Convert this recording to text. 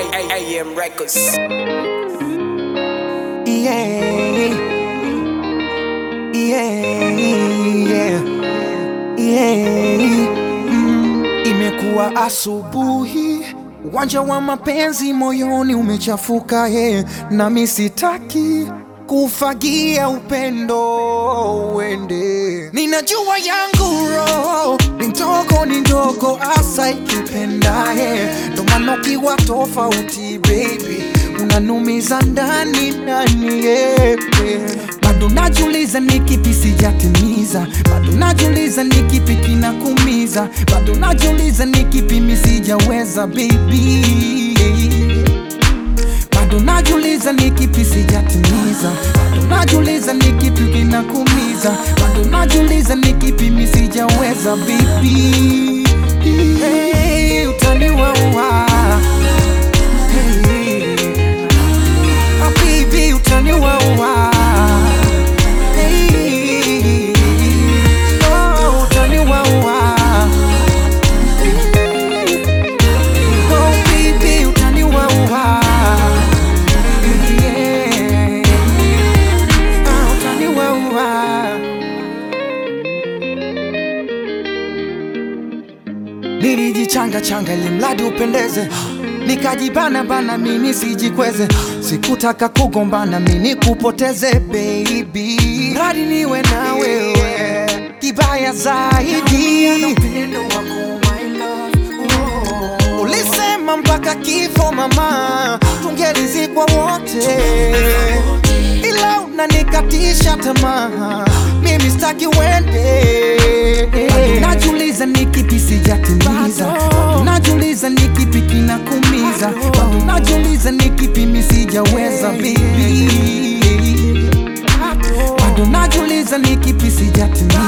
AM Records. Yeah. Yeah. Yeah. Mm, imekuwa asubuhi, uwanja wa mapenzi moyoni umechafuka yeah. Nami sitaki kufagia upendo uende, ninajua yangu roho ni ndogo, ni ndogo asa ikipenda yeah. Ndo maana ukiwa tofauti baby unanumiza ndani ndani yeah, yeah. Bado najiuliza ni kipi sijatimiza, bado najiuliza ni kipi kinakumiza, bado najiuliza ni kipi mi sijaweza baby bado najiuliza ni kipi sijatimiza, bado najiuliza ni kipi kinakumiza, bado najiuliza ni kipi mi sijaweza baby. Hey, utaniwaua hey. Ah, baby, utaniwaua hey. Oh, utaniwaua Oh, baby, utaniwaua yeah. Ah, utaniwaua Nilijichanga changa ili mradi upendeze, nikajibana bana mimi sijikweze, sikutaka kugombana mimi kupoteze baby, mradi niwe na wewe, kibaya zaidi ulisema mpaka kifo mama, tungelizikwa wote, ila unanikatisha tamaa, mimi sitaki uende. Najiuliza ni kipi sijatimiza, bado najiuliza ni kipi kinakumiza, bado najiuliza ni kipi mi sijaweza baby, bado najiuliza ni kipi sijatimiza,